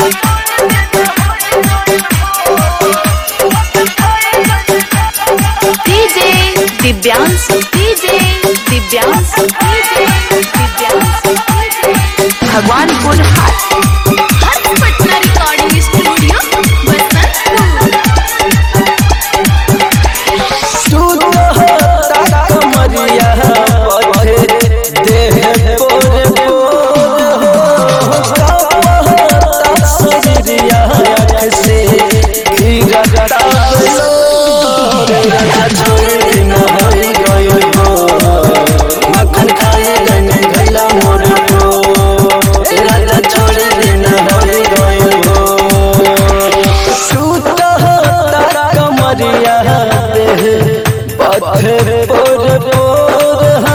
DJ Divyansh DJ Divyansh DJ Divyansh Bhagwanpur Hat Harsh Patna recording studio Basantpur तू तो कमरिया पथे देह पोर पोर हो सजरिया आँख से गिरता बलो राजा छोड़ दिन होई गयो हो मक्खन खाए गन गला मोर को राजा छोड़ दिन होई गयो हो सूत तारा कमरिया देह पत्थर पोर पोर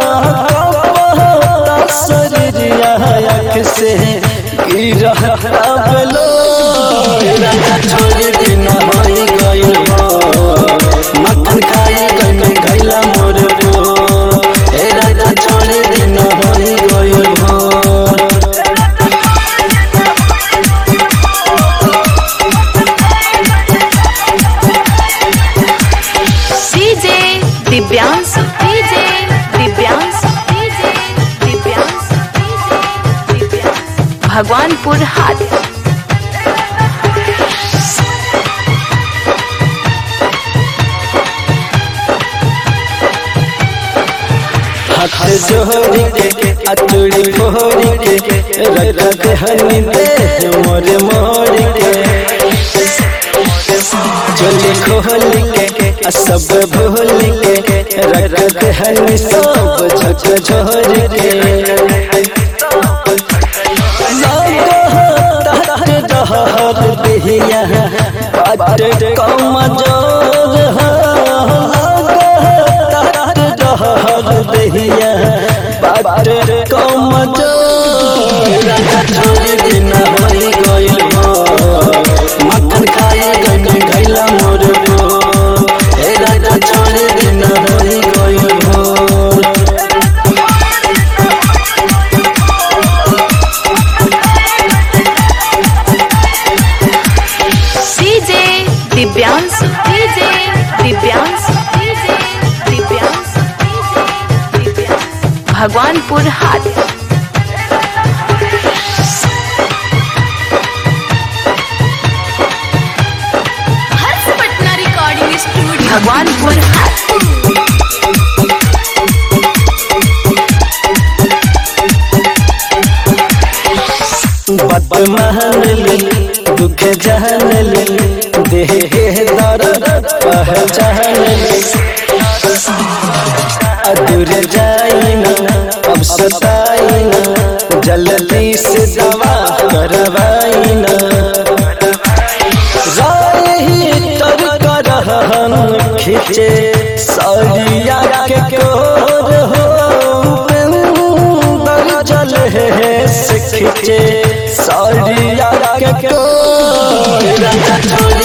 शरीरिया आँख से गिरता बलो राजा छोड़ दिन होई गयो हो मक्खन खाए गन गैला मोर को ए राजा छोड़ दिन होई गयो हो DJ Divyansh DJ Divyansh DJ Divyansh DJ Divyansh Bhagwanpur Hat हाथ जोड़ी के अचूड़ी फोड़ी के रखत हनी दे मोर मोड़ के चोली खोल के सब भूल के रखत हनी सब झक झोर के डहर दिहिया बाट कम जोर डहर दिहिया बाट कम जोर छोड़ दिन होई गइल हो मक्खन खाए गन गैला मोर को हे राजा छोड़ दिन होई गइल हो DJ Divyansh DJ Divyansh DJ Divyansh DJ Divyansh Bhagwanpur Hat Harsh Patna recording studio Bhagwanpur Hat बात मान ली दुख जान ली देह दर्द पहचान ली अदूर जाई ना अब सताई ना जल्दी से दवा करवाई ना राही तर करहन खींचे सरिया के कोर हो उपेंद्र जल है से खींचे सरिया के कोर छोड़